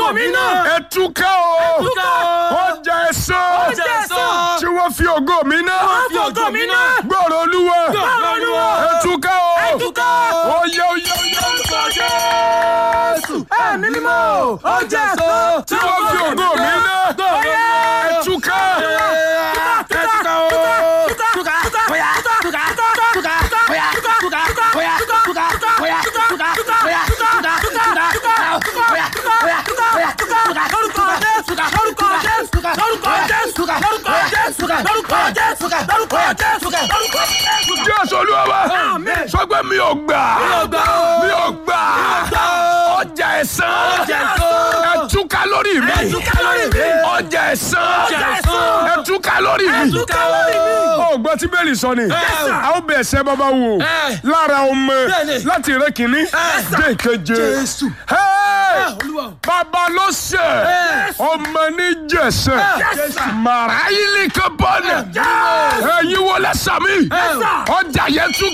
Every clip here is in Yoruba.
ògo mi náà. ẹ túká o túká o. ọjà ẹ̀san Ọjà ẹ̀san. tí wọ́n fi ògo mi náà Wọ́n fi ògo mi náà. gbọ́rọ̀ olúwa Gbọ́rọ̀ Olúwa. ẹ túká o Ẹ túká o. oyè oyè oyè Orúkọ Jésù. Ẹ̀mí mímọ́. Ọjà ẹ̀san. tí wọ́n fi ògo mi náà ẹ túká ẹ túká o. jésù olúwa wa sọ pé mi ò gbà mi ò gbà ọjà ẹ̀san ẹ túká lórí mi ọjà ẹ̀san ẹ túká lórí mi ó gbọ́ tí bẹ́ẹ̀lì sọ ni a ó bẹ̀ ẹsẹ̀ bàbá wò lára ọmọ Bẹ́ẹ̀ni. láti rẹ kìíní dé ìkeje Jésù. Hey! Olúwa. bàbá ló ṣe ọmọ ní jẹsẹ màráyìlì kan bọ́ọ̀nù ẹ̀yin wo lẹ́sàmì ọjà yẹn tún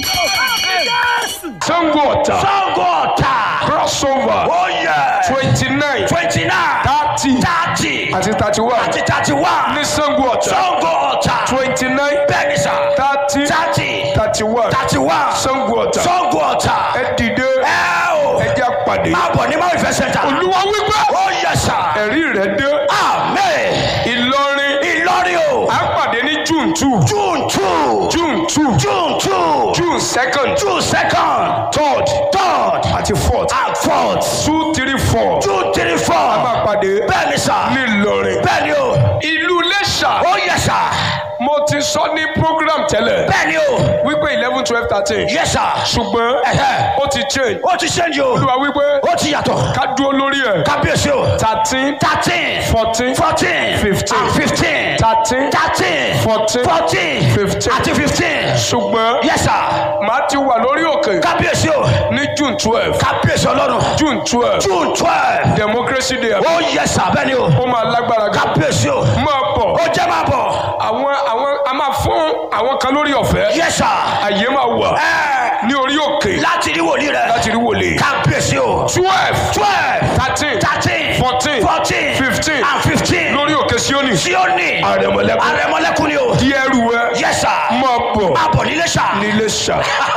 Sango Ọ̀tà Sango Ọ̀tà. crossover Oh yeah. twenty nine Twenty nine. thirty Thirty. àti thirty one Àti thirty one. ní Sango Ọ̀tà Sango Ọ̀tà. twenty nine Bẹ́ẹ̀ni sà. thirty Thirty. thirty one Thirty one. Sango Ọ̀tà Sango Ọ̀tà. ẹ dìde Ẹ o. ẹ jẹ́ àpàdé Máa bọ̀ ní Máa ìfẹ́ sẹ́ńtà. olúwa wípé Oh yes sà. ẹ̀rí rẹ̀ dé Amen. Ìlọrin Ìlọrin o. à ń pàdé ní June two June two. June two June two. June second June second. third Third. àti fourth And fourth. two three four June three four. máa pàdé Bẹ́ẹ̀ni sà. ní Ìlọrin. Bẹ́ẹ̀ni o. ìlú Iléṣà Oh yes sà. mo ti sọ ní program tẹ́lẹ̀ Bẹ́ẹ̀ni o. wípé eleven twelve thirteen Yes sà. ṣùgbọ́n Ẹ̀hẹ́. ó ti change Ó ti ṣẹ́ńjì o. olúwa wípé Ó ti yàtọ̀. ká dúró lórí ẹ̀ Kábíyèsí o. thirteen Thirteen. fourteen Fourteen. Fifteen. And fifteen. thirteen Thirteen. Fourteen. Fourteen. Fifteen. Àti fifteen. ṣùgbọ́n Yes sir. màá ti wà lórí òkè Kábíyèsí o. ní June twelve Kábíyèsí ọlọ́run. June twelve June twelve. democracy day Ó yes sir bẹ́ẹ̀ni o. ó máa lágbára gan Kábíyèsí o. máa bọ̀ Ó jẹ́ máa bọ̀. àwọn àwọn a máa fún àwọn kan lórí ọ̀fẹ́ Yes sir. àyè máa wà Ẹ ní orí òkè láti rí wòlíì rẹ̀. láti rí wòlé Kábíyèsí o. twelve Twelve. thirteen Thirteen. Fourteen. Fourteen. Fifteen. And fifteen. lórí òkè Síónì Síónì. àrẹ̀mọ̀lẹ́kùn Àrẹ̀mọ́lẹ́kùn ni o. díẹ̀ rú ẹ Yes sir. máa bọ̀ Máa bọ̀ nílé sà. nílé ṣá.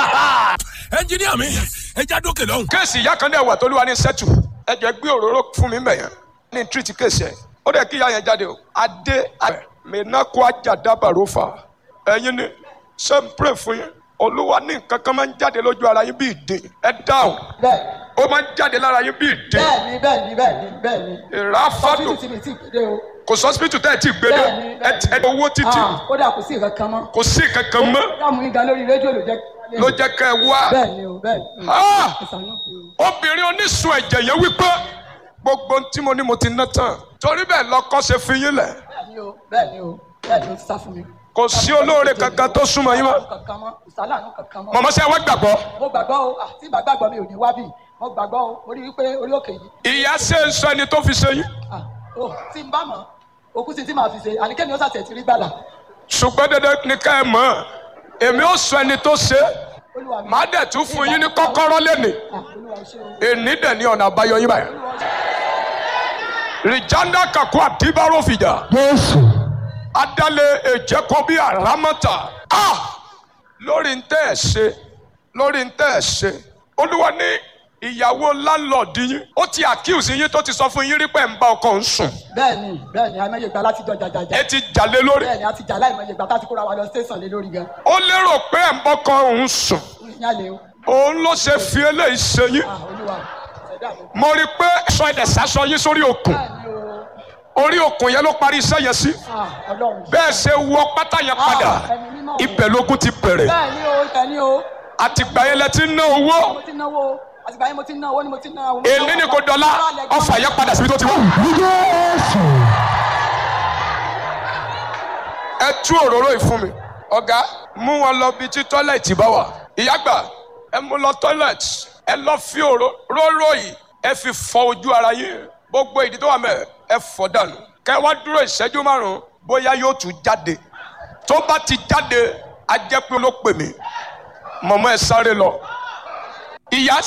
ẹnjiníà mi ẹ já dókè lọ́hùn. kéèsì ìyá kan dẹ̀ wà tó lúwa ní sẹ́tù ẹ jẹ́ gbé òróró fún mi mẹ̀yàn ní tírìtì kéèsì ẹ̀ ó dẹ̀ kí ìyá yẹn jáde o adé mẹ́nàkó ajàdábàrò fà ẹ̀yin ni ṣé n pray fún yín olúwa ní nǹkan kan máa ń jáde lójú ara yín bí ìdè ẹ dáhùn bẹ́ẹ̀ ó máa ń jáde lára yín bí ìdè bẹ́ẹ̀ni bẹ́ẹ̀ni bẹ́ẹ̀ni bẹ́ẹ̀ni ìráfàdù hospital tí mi ti gbé o kò sọ hospital tẹ́ ẹ ti gbé dé bẹ́ẹ̀ni ẹ ti ẹ owó títì Ah, kódà kò sí nǹkan kan mọ́ kò sí kankan mọ́ dáàmú yín gan lórí rédíò ló jẹ́ ló jẹ́ ká ẹ wá bẹ́ẹ̀ni o bẹ́ẹ̀ni Ah! ìsànú o. obìnrin onísun ẹ̀jẹ̀ yẹn wípé gbogbo ohun tí mo ní mo ti ná tán torí bẹ́ẹ̀ lọ́kọ́ ṣe fi yín lẹ̀ bẹ́ẹ̀ni o bẹ́ẹ̀ni o bẹ́ẹ̀ni o ti sá fún mi. kò sí olóore kankan tó súnmọ́ yín mọ́ kankan mọ́ ìsàlànù kankan mọ́. mọ̀mọ́ sí ẹ wá gbàgbọ́ mo gbàgbọ́ o àti ìgbàgbọ́ mi ò ní wá bì mo gbàgbọ́ o mo rí i pé orí òkè yìí ìyá ṣe ń sọ ẹni tó fi ṣe yín ah, o tí n bá mọ̀ òkú sí tí màá fi ṣe àníkẹ́mi ó sàtẹ̀ ti rí gbàdà ṣùgbọ́n dandan ní ká ẹ mọ̀ ọ́. èmi ó sọ ẹni tó ṣe olúwa mi. má dẹ̀ tún fún yín ní kọ́kọ́rọ́ lẹ́nìí Ah, olúwa ṣe o. èní dẹ̀ ní ọ̀nà àbáyọ yín báyìí olúwa ṣe rìjánda kakú àdìbárò fìjà Jésù. adálẹ̀ èjẹ́kọ́ bí àrámọ́tà ah lórí ń tẹ́ ẹ̀ ṣe lórí ń tẹ́ ẹ̀ ṣe olúwa ní ìyàwó láńlọ́ọ̀dù yín ó ti àkíyèsí yín tó ti sọ fún yín rí pé ń bá ọkọ ń sùn bẹ́ẹ̀ni bẹ́ẹ̀ni àìmọye ìgbà láti jọ jàjàjà ẹ ti jalè lórí bẹ́ẹ̀ni àti jà láìmọye ìgbà tá a ti kóra wa lọ station lé lórí gan ó lérò pé ẹ̀ ń bọ́kọ òun sùn yálé o òun ló ṣe fi eléyìí ṣe yín ah olúwa ṣẹ̀dá mi. mo rí i pé sọ ẹ̀dẹ̀ sásọ yín sórí òkun bẹ́ẹ̀ni o orí òkun yẹn ló parí iṣẹ́ yẹn sí ah ọlọ́run. bẹ́ẹ̀ ṣe wọ pátá yẹn padà Ah, ẹni mímọ́ o. ibẹ̀ lógún ti bẹ̀rẹ̀ bẹ́ẹ̀ni o ìtẹ̀ni o àtìgbà yẹn lẹ ti ń ná owó mo ti náwó àtìgbà yẹn mo ti náwó ni mo ti náwó. èmi ni kò dọ́là ọfà yẹn padà síbi tó ti wá. ẹ tú òróró yìí fún mi ọ̀gá mú wọn lọ bí tí tọ́lẹ̀tì bá wà ìyá gbà ẹ mú lọ tọ́lẹ̀tì ẹ lọ fi òróró yìí ẹ fi fọ ojú ara yín gbogbo ìdí tó wà mẹ́ ẹ fọ dànù kẹ wá dúró ìṣẹ́jú márùn-ún bóyá yóò tún jáde tó bá ti jáde a jẹ́ pé ló pè mí mọ̀mọ́ ẹ sáré lọ ìyá